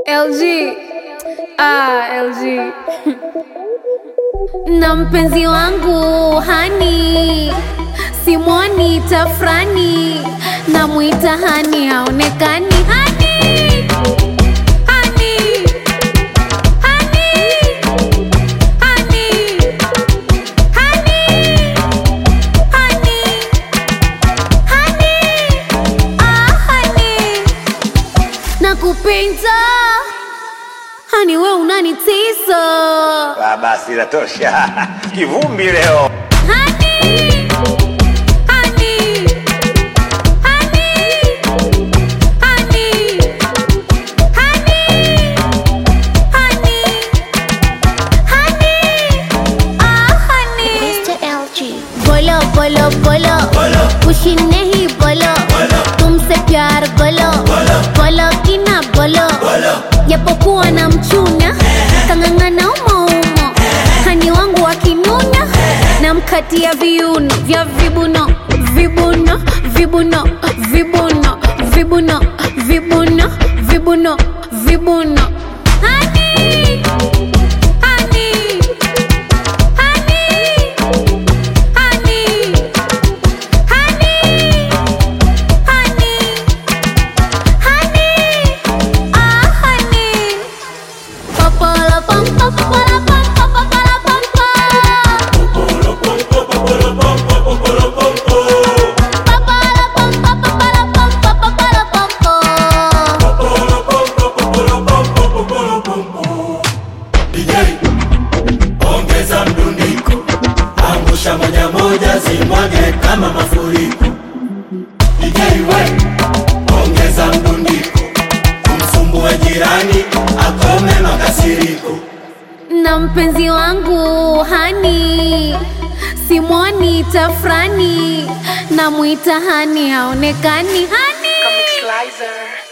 LG. Ah, LG. na mpenzi wangu hani simwoni tafrani namwita hani haonekani hani hani hani hani hani hani hani ah hani nakupenda hani we unanitisa Ah, basi inatosha. Kivumbi leo. Honey, honey, honey, honey, honey, honey, honey, ah honey. Mr. LG. बोलो बोलो बोलो खुशी नहीं बोलो तुमसे प्यार बोलो बोलो कि ना बोलो japokuwa na mchuna kang'ang'ana umoumo hani wangu wakinuna na mkatia viuno vya vibuno vibuno vibuno vibuno vibuno vibuno vibuno vibuno Honey, honey, honey, honey, honey, honey, honey, ah honey. Popolo pom pom popolo pom pom popolo pom pom. Popolo pom pom popolo pom pom popolo pom pom. DJ, ongeza mdundiko, angusha moja moja, zimwage kama mafuriko. DJ we, ongeza mdundiko, kumsumbue jirani, akome makasiriko. na mpenzi wangu hani simwoni tafrani namwita hani haonekani hani Comic Slicer.